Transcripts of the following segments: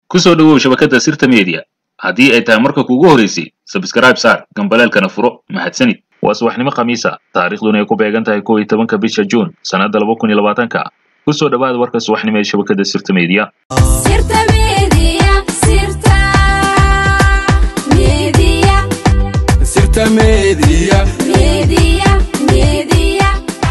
ku soo dhowow shabakadda sirta media haddii ay tahay marka kuugu horeysay sabskrayb saar gambaleelkana furo mahadsanid waa subaxnimo khamiisa taariikhduna ay ku beegan tahay kow iyo tobanka bisha juun sannadda laba kun iyo labaatanka ku soo dhowaada warka subaxnimo ee shabakadda sirta media Sirta Media, Sirta Media, Sirta Media. Media, Media.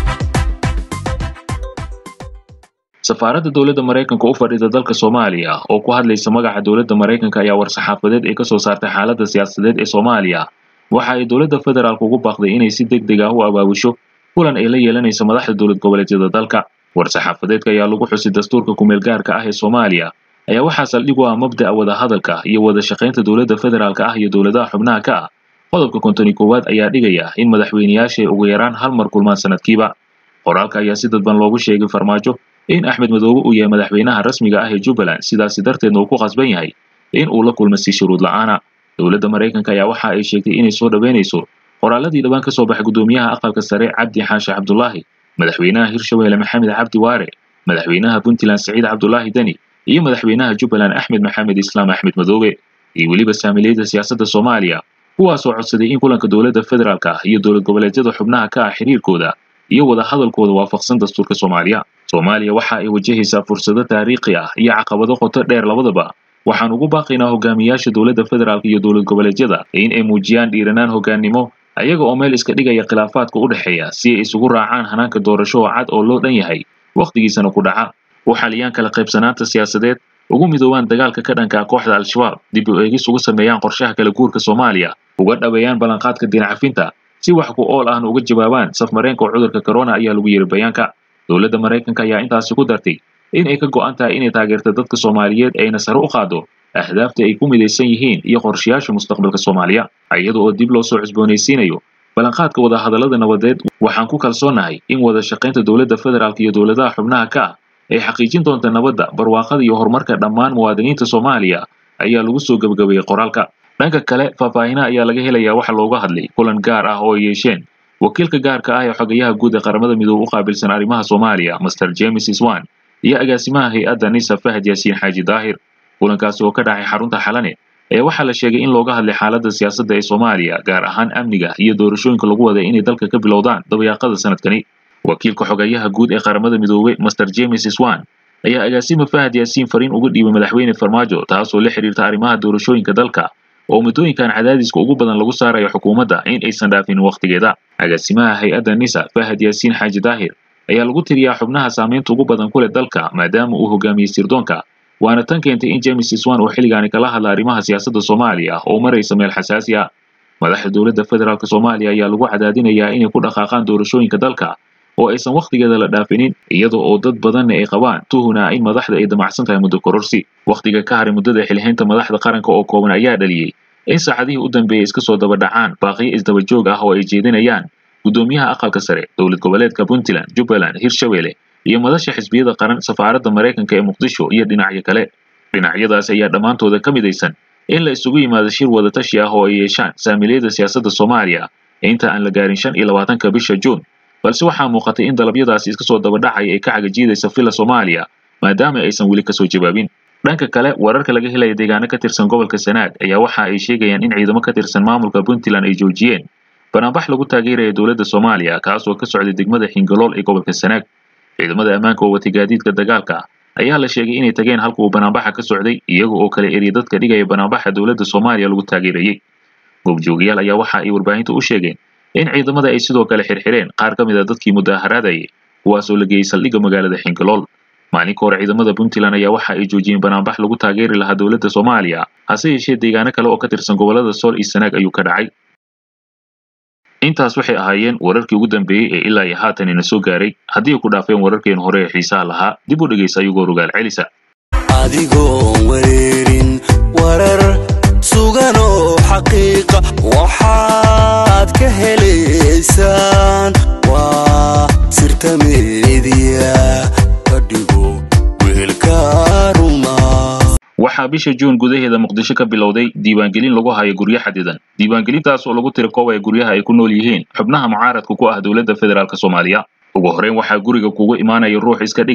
safaaradda dowladda maraykanka u fadhida dalka soomaaliya oo ku hadlaysa magaca dowladda maraykanka ayaa war-saxaafadeed ay ka soo saartay xaaladda siyaasadeed ee soomaaliya waxa ay dowladda federaalk ugu baaqday inay si deg deg ah u abaabusho kulan ay la yeelanayso madaxda dowlad goboleedyada dalka war-saxaafadeedka ayaa lagu xusay dastuurka kumeel gaarka ah ee soomaaliya ayaa waxaa saldhig u ah mabda'a wadahadalka iyo wada shaqaynta dowladda federaalka ah iyo dowladaha xubnaha ka ah qodobka konton iyo koowaad ayaa dhigaya in madaxweyneyaasha ay ugu yaraan hal mar kulmaan sanadkiiba qoraalka ayaa si dadban loogu sheegay farmaajo in axmed madoobe uu yahay madaxweynaha rasmiga ah ee jubbaland sidaasi darteedna uu ku khasban yahay in uu la kulmo si shuruud la'aana dowladda maraykanka ayaa waxa ay sheegtay inay soo dhoweynayso qoraaladii dhawaan ka soo baxay guddoomiyaha aqalka sare cabdi xaashi cabdulaahi madaxweynaha hirshabeelle maxamed cabdi waare madaxweynaha puntland saciid cabdulaahi deni iyo madaxweynaha jubbaland axmed maxamed islaam axmed madoobe iyo weliba saamiliyada siyaasadda soomaaliya kuwaasoo codsaday in kulanka dowladda federaalka ah iyo dowlad goboleedyada xubnaha ka ah xiriirkooda iyo wada hadalkooda waafaqsan dastuurka soomaaliya soomaaliya waxa ay wajahaysaa fursado taariikhi ah iyo caqabado qoto dheer labadaba waxaan ugu baaqaynaa hogaamiyaasha dowladda federaalk iyo dowlad goboleedyada in ay muujiyaan dhiiranaan hogaannimo ayaga oo meel iska dhigaya khilaafaadka u dhexeeya si ay isugu raacaan hanaanka doorasho oo cad oo loo dhan yahay wakhtigiisana ku dhaca u xaliyaan kala qaybsanaanta siyaasadeed ugu midoobaan dagaalka ka dhanka ah kooxda al-shabaab dib u eegis ugu sameeyaan qorshaha kala guurka soomaaliya uga dhaweeyaan ballanqaadka dinacafinta si wax ku ool ahna uga jawaabaan safmareenka cudurka corona ayaa lagu yiri bayaanka dowladda maraykanka ayaa intaasi ku dartay in ay ka go'an tahay inay taageerto dadka soomaaliyeed ayna sare u qaado ahdaafta ay ku midaysan yihiin iyo qorshayaasha mustaqbalka soomaaliya iyada oo dib loo soo cusboonaysiinayo ballanqaadka wadahadallada nabadeed waxaan ku kalsoonahay in wada shaqaynta dowladda federaalk iyo dowladaha xubnaha ka ah ay xaqiijin doonta nabadda barwaaqada iyo horumarka dhammaan muwaadiniinta soomaaliya ayaa lagu soo gebagabeeyey qoraalka dhanka kale faahfaahina ayaa laga helayaa waxa looga hadlay kulan gaar ah oo ay yeesheen wakiilka gaarka ah ee xogayaha guud ee qaramada midoobe u qaabilsan arrimaha soomaaliya master james iswan iyo agaasimaha hay-adda nisa fahad yaasiin xaaji daahir kulankaasi oo ka dhacay xarunta xalane ee waxaa la sheegay in looga hadlay xaaladda siyaasadda ee soomaaliya gaar ahaan amniga iyo doorashooyinka lagu waday inay dalka ka bilowdaan dabayaaqada sanadkani wakiilka xogayaha guud ee qaramada midoobe master james iswan ayaa agaasima fahad yaasiin fariin uga dhiibay madaxweyne farmaajo taasoo la xiriirta arrimaha doorashooyinka dalka oo muddooyinkan cadaadiska ugu badan lagu saarayo xukuumadda in aysan dhaafin wakhtigeeda agaasimaha hay-adda nisa fahad yaasiin xaaji daahir ayaa lagu tiriyaa xubnaha saamaynta ugu badan ku leh dalka maadaama uu hogaamiyey sirdoonka waana tan keentay in james iswan uu xilligaani kala hadla arrimaha siyaasadda soomaaliya oo maraysa meel xasaasi ah madaxda dowladda federaalk soomaaliya ayaa lagu cadaadinayaa inay ku dhaqaaqaan doorashooyinka dalka oo aysan wakhtigeeda la dhaafinin iyada oo dad badanna ay qabaan tuhuna in madaxda ay damacsan tahay muddo kororsi wakhtiga ka haray muddada xilhaynta madaxda qaranka oo kooban ayaa dhaliyey in saacadihii u dambeeyey iska soo daba dhacaan baaqiyo isdaba joog ah oo ay jeedinayaan guddoomiyaha aqalka sare dowlad goboleedka puntland jubbaland hirshabeelle iyo madasha xisbiyada qaran safaaradda maraykanka ee muqdisho iyo dhinacyo kale dhinacyadaas ayaa dhammaantooda ka midaysan in la isugu yimaado shir wadatashi ah oo ay yeeshaan saamiliyada siyaasadda soomaaliya inta aan la gaarin shan iyo labaatanka bisha juun balse waxaa muuqatay in dalabyadaasi iska soo daba dhacaya ay ka cagajiidaysa filla soomaaliya maadaama aysan weli kasoo jawaabin dhanka kale wararka laga helaya deegaano ka tirsan gobolka sanaag ayaa waxa ay sheegayaan in ciidamo ka tirsan maamulka puntland ay joojiyeen banaanbax lagu taageeraya dowladda soomaaliya kaas oo ka socday degmada xingalool ee gobolka sanaag ciidamada ammaanka oo watay gaadiidka dagaalka ayaa la sheegay inay tageen halka uu banaanbaxa ka socday iyaga oo kale eriya dadka dhigaya banaanbaxa dowladda soomaaliya lagu taageerayey goobjoogayaal ayaa waxa ay warbaahinta u sheegeen in ciidamada ay sidoo kale xirxireen qaar ka mid a dadkii mudaaharaadayay kuwaasoo la geeyey saldhigga magaalada xingalool maalinka hore ciidamada puntland ayaa waxa ay joojiyeen banaanbax lagu taageeri lahaa dowladda soomaaliya hase yeeshee deegaano kale oo ka tirsan gobollada sool iyo sanaag ayuu ka dhacay intaas waxay ahaayeen wararkii ugu dambeeyey ee ilaa iyo haatan ina soo gaaray haddii ay ku dhaafeen wararkeen hore ee xiisaha lahaa dib u dhegaysa ayagoo rogaal celisa adigoon wareerin warar sugan oo xaqiiqa waxaad ka helaysaan waa sirta meediya ka dhigo wehelka ruma waxaa bisha juun gudaheeda muqdisho ka bilowday diiwaangelin lagu hayo guryo xadidan diiwaangelintaas oo lagu tiri koobaya guryaha ay ku nool yihiin xubnaha mucaaradka ku ah dowladda federaalk soomaaliya ugu horreyn waxaa guriga kugu imaanaya ruux iska dhigayo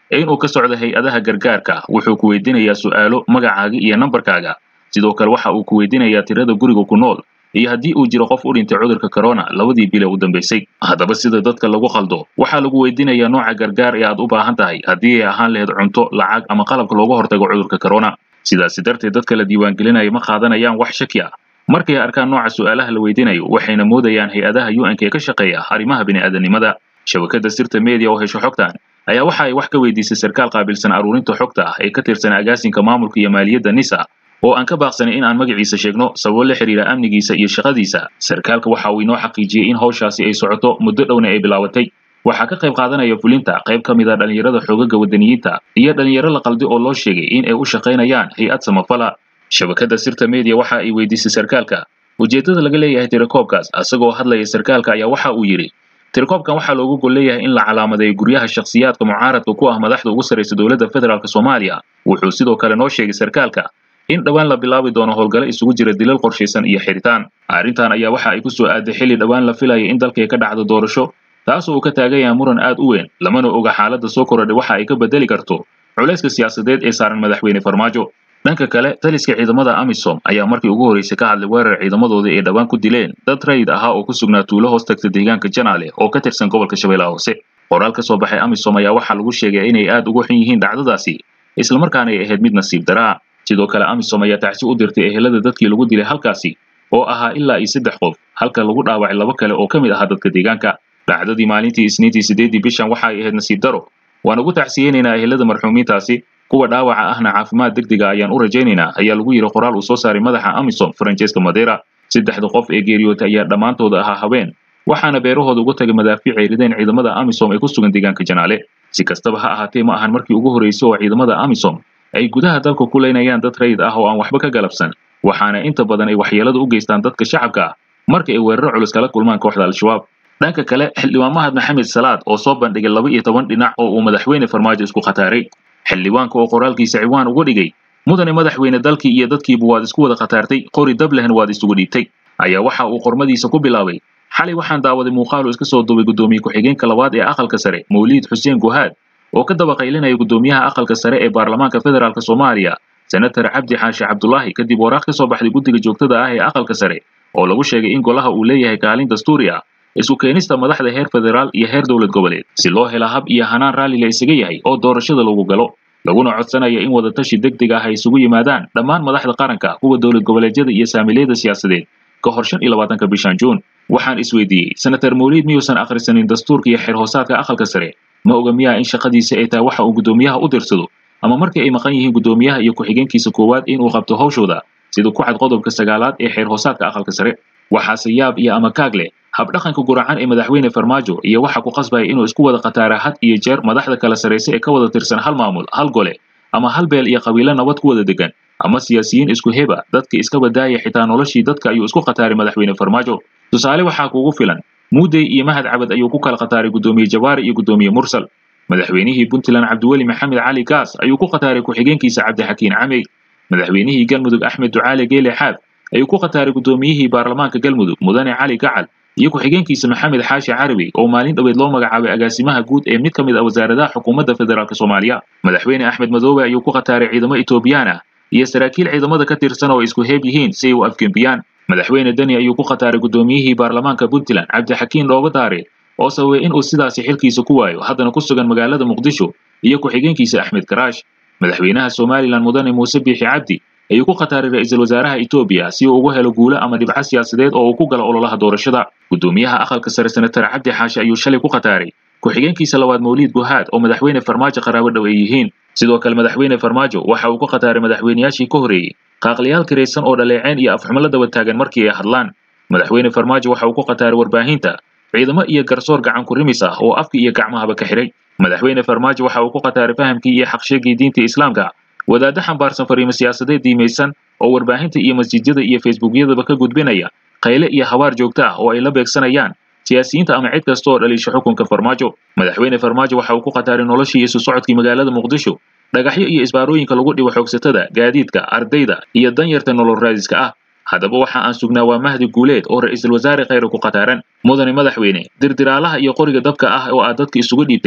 inuu ka socdo hay-adaha gargaarka wuxuu ku weydiinayaa su'aalo magacaaga iyo nambarkaaga sidoo kale waxa uu ku weydiinayaa tirada guriga ku nool iyo haddii uu jiro qof u dhintay cudurka corona labadii bil ee u dambeysay haddaba sida dadka lagu qaldo waxaa lagu weydiinayaa nooca gargaar ee aad u baahan tahay haddii ay ahaan lahayd cunto lacag ama qalabka looga hortago cudurka corona sidaasi darteed dadka la diiwaangelinaya ma qaadanayaan wax shaki ah markay arkaan nooca su'aalaha la weydiinayo waxayna moodayaan hay-adaha un ee ka shaqeeya arrimaha bini'aadanimada shabakada sirta media oo hesho xogtan ayaa waxa ay wax ka weydiisay sarkaal qaabilsan aruurinta xogta ah ee ka tirsan agaasinka maamulka iyo maaliyadda nisa oo aan ka baaqsanay in aan magaciisa sheegno sababo la xiriira amnigiisa iyo shaqadiisa sarkaalka waxa uu inoo xaqiijiyey in hawshaasi ay socoto muddo dhowna ay bilaabatay waxaa ka qayb qaadanaya fulinta qayb ka mid a dhallinyarada xoogaga wadaniyiinta iyo dhallinyaro la qaldi oo loo sheegay in ay u shaqaynayaan hay-ad samafala shabakada sirta media waxa ay weydiisay sarkaalka ujeeddada laga leeyahay tirakoobkaas isagoo hadlaya sarkaalka ayaa waxa uu yidhi tirakoobkan waxaa loogu gol leeyahay in la calaamadeeyo guryaha shakhsiyaadka mucaaradka ku ah madaxda ugu sarraysa dowladda federaalk soomaaliya wuxuu sidoo kale noo sheegay sarkaalka in dhowaan la bilaabi doono howlgalo isugu jira dilal qorshaysan iyo xiritaan arrintan ayaa waxa ay ku soo aaday xilli dhowaan la filaya in dalkay ka dhacdo doorasho taasoo uu ka taagan yahay muran aad u weyn lamana oga xaaladda soo korodhay waxa ay ka bedeli karto culayska siyaasadeed ee saaran madaxweyne farmaajo dhanka kale taliska ciidamada amisom ayaa markii ugu horreysay ka hadlay weerar ciidamadooda ay dhowaan ku dileen dad rayid ahaa oo ku sugnaa tuulo hoos tagta deegaanka janaale oo ka tirsan gobolka shabeellaha hoose qoraal ka soo baxay amisom ayaa waxaa lagu sheegay inay aad ugu xun yihiin dhacdadaasi islamarkaana ay ahayd mid nasiib daraa sidoo kale amisom ayaa tacsi u dirtay ehelada dadkii lagu dilay halkaasi oo ahaa ilaa iyo saddex qof halka lagu dhaawacay laba kale oo ka mid ahaa dadka deegaanka dhacdadii maalintii isniintii sideedii bishan waxa ay ahayd nasiib daro waan ugu tacsiyeynaynaa ehelada marxuumiintaasi kuwa dhaawaca ahna caafimaad degdega ayaan u rajaynaynaa ayaa lagu yidhi qoraal uu soo saaray madaxa amisom francesca madera saddexda qof ee geeriyootay ayaa dhammaantooda ahaa habeen waxaana beerahooda uga tagay madaafiic ay rideen ciidamada amisom ee ku sugan deegaanka janaale si kastaba ha ahaatee ma ahan markii ugu horreysay oo ciidamada amisom ay gudaha dalka ku leynayaan dad rayid ah oo aan waxba ka galabsan waxaana inta badan ay waxyeelada u geystaan dadka shacabka ah marka ay weeraro culus kala kulmaan kooxda al-shabaab dhanka kale xildhibaan mahad maxamed salaad oo soo bandhigay laba iyo toban dhinac oo uu madaxweyne farmaajo isku khataaray xildhibaanka oo qoraalkiisa ciwaan uga dhigay mudane madaxweyne dalkii iyo dadkiiba waad isku wada khataartay qori dablehna waad isugu dhiibtay ayaa waxa uu qormadiisa ku bilaabay xalay waxaan daawaday muuqaal uu iska soo duubay guddoomiye ku-xigeenka labaad ee aqalka sare mawliid xuseen guhaad oo ka daba qaylinaya guddoomiyaha aqalka sare ee baarlamaanka federaalk soomaaliya senator cabdi xaashi cabdulaahi kadib waraaq ka soo baxday guddiga joogtada ah ee aqalka sare oo lagu sheegay in golaha uu leeyahay kaalin dastuuri ah isku keenista madaxda heer federaal iyo heer dowlad goboleed si loo hela hab iyo hanaan raalli la isaga yahay oo doorashada lagu galo laguna codsanaya in wadatashi degdeg ah ay isugu yimaadaan dhammaan madaxda qaranka kuwa dowlad goboleedyada iyo saamiilayada siyaasadeed ka hor shan iyo labaatanka bishan juun waxaan isweydiiyey senator mawliid miyuusan akhrisanin dastuurka iyo xeer hoosaadka aqalka sare ma oga miyaa in shaqadiisa ay tahay waxa uu guddoomiyaha u dirsado ama markii ay maqan yihiin guddoomiyaha iyo ku-xigeenkiisa koowaad inuu qabto hawshooda sida ku cad qodobka sagaalaad ee xeer hoosaadka aqalka sare waxaase yaab iyo ama kaag leh habdhaqanka guracan ee madaxweyne farmaajo iyo waxa ku qasbaya inuu isku wada khataara had iyo jeer madaxda kala sarraysa ee ka wada tirsan hal maamul hal gole ama hal beel iyo qabiilo nabad ku wada degan ama siyaasiyiin isku heba dadka iska badaaya xitaa noloshii dadka ayuu isku khataaray madaxweyne farmaajo tusaale waxaa kuugu filan muudey iyo mahad cabad ayuu ku kala khataaray guddoomiye jawaari iyo guddoomiye mursal madaxweynihii puntland cabdiweli maxamed cali gaas ayuu ku khataaray ku-xigeenkiisa cabdixakiin camey madaxweynihii galmudug axmed ducaale geele xaab ayuu ku khataaray guddoomiyihii baarlamaanka galmudug mudane cali gacal iyo ku-xigeenkiisa maxamed xaashi carabi oo maalin dhoweed loo magacaabay agaasimaha guud ee mid ka mid ah wasaaradaha xukuumadda federaalk soomaaliya madaxweyne axmed madoobe ayuu ku khataaray ciidamo etoobiyaan ah iyo saraakiil ciidamada ka tirsan oo isku heeb yihiin si ay u afgembiyaan madaxweyne deni ayuu ku khataaray guddoomiyihii baarlamaanka puntland cabdixakiin dhooga daare oo sababay inuu sidaasi xilkiisa ku waayo haddana ku sugan magaalada muqdisho iyo ku-xigeenkiisa axmed karaash madaxweynaha somalilan mudane muuse biixi cabdi ayuu ku khataaray ra-iisul wasaaraha etoobiya si uu ugu helo guulo ama dhibco siyaasadeed oo uu ku galo ololaha doorashada guddoomiyaha aqalka sare senatar cabdi xaashi ayuu shalay ku khataaray ku-xigeenkiisa labaad mawliid guhaad oo madaxweyne farmaajo qaraabo dhow ay yihiin sidoo kale madaxweyne farmaajo waxa uu ku khataaray madaxweyneyaashii ka horreeyey qaaqliyaal kiraysan oo dhaleeceen iyo afxumo la daba taagan markii ay hadlaan madaxweyne farmaajo waxa uu ku khataaray warbaahinta ciidamo iyo garsoor gacan ku rimis ah oo afka iyo gacmahaba ka xiray madaxweyne farmaajo waxa uu ku khataaray fahamkii iyo xaqsheegii diinta islaamka wadaaddo xambaarsan fariimo siyaasadeed diimaysan oo warbaahinta iyo masjidyada iyo facebookyadaba ka gudbinaya qayle iyo habaar joogto ah oo ay la beegsanayaan siyaasiyiinta ama cid kasta oo dhaliisha xukunka farmaajo madaxweyne farmaajo waxa uu ku khataaray noloshii isu socodkii magaalada muqdisho dhagaxyo iyo isbaarooyinka lagu dhibo xoogsatada gaadiidka ardayda iyo danyarta nolol raadiska ah haddaba waxa aan sugnaa waa mahdi guuleed oo ra-iisul wasaare khayre ku khataaran mudane madaxweyne dirdiraalaha iyo qoriga dabka ah oo aad dadka isugu dhiibtay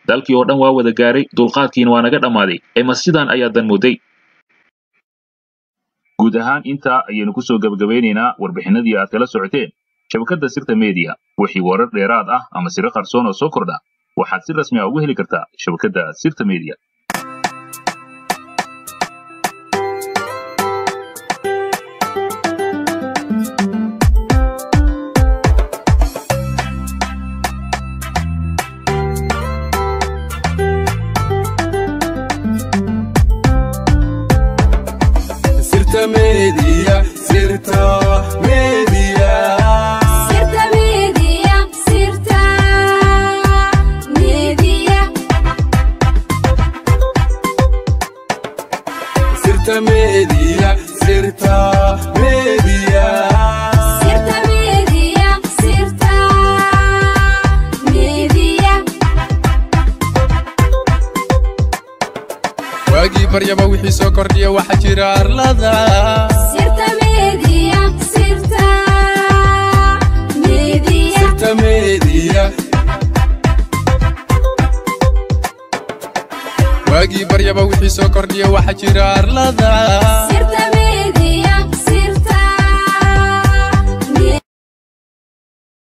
dalkii oo dhan waa wada gaaray dulqaadkiina waa naga dhammaaday ee ma sidaan ayaa dan mooday guud ahaan intaa ayaynu kusoo gebagabeynaynaa warbixinadii aad kala socoteen shabakadda sirta media wixii warar dheeraad ah ama siro qarsoon oo soo kordha waxaad si rasmi ah uga heli kartaa shabakadda sirta media sirta media sirta media Sirta media, sirta media, sirta media sirta media sirta media, sirta media. waagii baryaba wixii soo kordhiya waxaa jira arlada Sirta media, sirta media, sirta media waagii baryaba wixii soo kordhiya waxaa jira arlada sirta